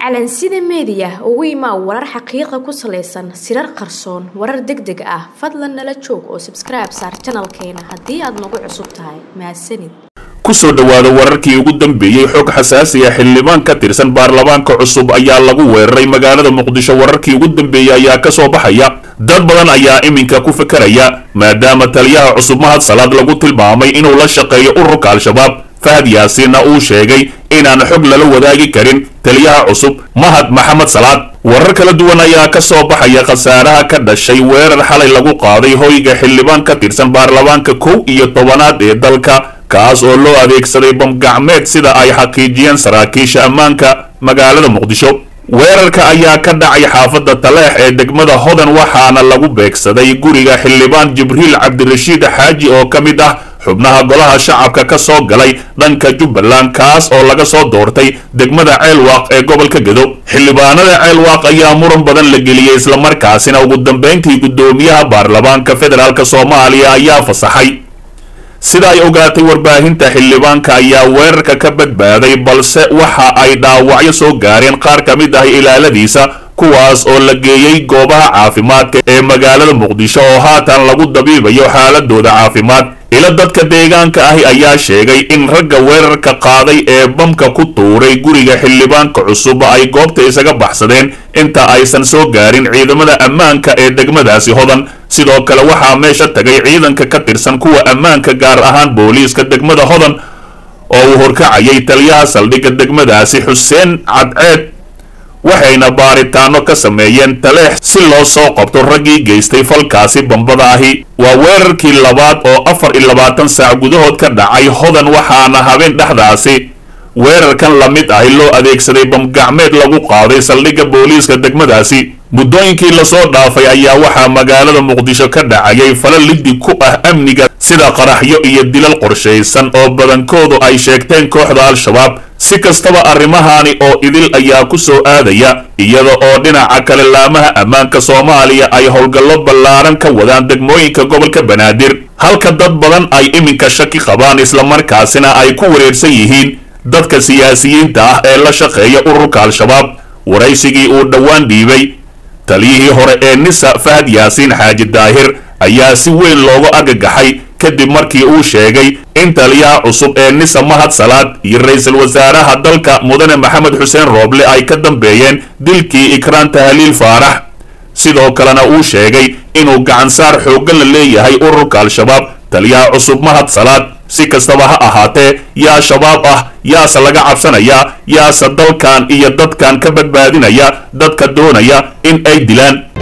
calansida meediya ugu imaa warar xaqiiqa ku salaysan sirar qarsoon warar deg deg ah fadlan nala joog oo sabskribe saar janalkeena haddii aad nagu cusub tahay mahadsanid kusoo dhowaada wararkii ugu dambeeyey xog xasaasi ah xildhibaan ka tirsan baarlamaanka cusub ayaa lagu weeraray magaalada muqdisho wararkii ugu dambeeyey ayaa ka soo baxaya dad badan ayaa iminka ku fekeraya maadaama taliyaha cusub mahad salaad lagu tilmaamay inuu la shaqeeyo ururka al-shabaab fahad yaasiinna uu sheegay inaan xog lala wadaagi karin taliyaha cusub mahad maxamed salaad warar kala duwan ayaa ka soo baxaya khasaaraha ka dhashay weerar xalay lagu qaaday hoyga xildhibaan ka tirsan baarlamaanka kow iyo tobanaad ee dalka kaas oo loo adeegsaday bamgacmeed sida ay xaqiijiyeen saraakiisha ammaanka magaalada muqdisho weerarka ayaa ka dhacay xaafadda taleex ee degmada hodan waxaana lagu beegsaday guriga xildhibaan jibriil cabdirashiid xaaji oo ka mid ah xubnaha golaha shacabka ka soo galay dhanka jubbaland kaas oo laga soo doortay degmada ceelwaaq ee gobolka gedo xildhibaanada ceelwaaq ayaa muran badan la geliyey islamarkaasina ugu dambayntii guddoomiyaha baarlamaanka federaalk soomaaliya ayaa fasaxay sida ay ogaatay warbaahinta xildhibaanka ayaa weerarka ka badbaaday balse waxa ay dhaawacyo soo gaareen qaar ka mid ah ilaaladiisa kuwaas oo la geeyey goobaha caafimaadka ee magaalada muqdisho oo haatan lagu dabiibayo xaaladooda caafimaad ila dadka deegaanka ahi ayaa sheegay in ragga weerarka qaaday ee bamka ku tuuray guriga xildhibaanka cusub ay goobta isaga baxsadeen inta aysan soo gaarin ciidamada ammaanka ee degmadaasi hodan sidoo kale waxaa meesha tagay ciidanka ka tirsan kuwa ammaanka gaar ahaan booliiska degmada hodan oo uu horkacayay taliyaha saldhigga degmadaasi xuseen cadceed waxayna baaritaano ka sameeyeen taleex si loo soo qabto raggii geystay falkaasi bambada ahi waa weerarkii labaad oo afar iyo labaatan saac gudahood ka dhacay hodan waxaana habeen dhexdaasi weerarkan la mid ahi loo adeegsaday bamgacmeed lagu qaaday saldhigga booliiska degmadaasi muddooyinkii lasoo dhaafay ayaa waxaa magaalada muqdisho ka dhacayay fala liddi ku ah amniga sida qaraxyo iyo dilal qorshaysan oo badankoodu ay sheegteen kooxda al-shabaab si kastaba arrimahaani oo idil ayaa ku soo aadaya iyada oo dhinaca kale laamaha ammaanka soomaaliya ay howlgallo ballaaran ka wadaan degmooyinka gobolka banaadir halka dad badan ay iminka shaki qabaan islamarkaasina ay ku wareersan yihiin dadka siyaasiyiinta ah ee la shaqeeya ururka al-shabaab waraysigii uu dhowaan dhiibay taliyihii hore ee nisa fahad yaasiin xaaji daahir ayaa si weyn loogu argagaxay kadib markii uu sheegay in taliyaha cusub ee nisa mahad salaad iyo ra-iisul wasaaraha dalka mudane maxamed xuseen rooble ay ka dambeeyeen dilkii ikraan tahliil faarax sidoo kalena uu sheegay inuu gacansaar xooggan la leeyahay ururka al-shabaab taliyaha cusub mahad salaad si kastaba ha ahaatee yaa shabaab ah yaase laga cabsanayaa yaase dalkan iyo dadkan ka badbaadinaya dadka doonaya in ay dilaan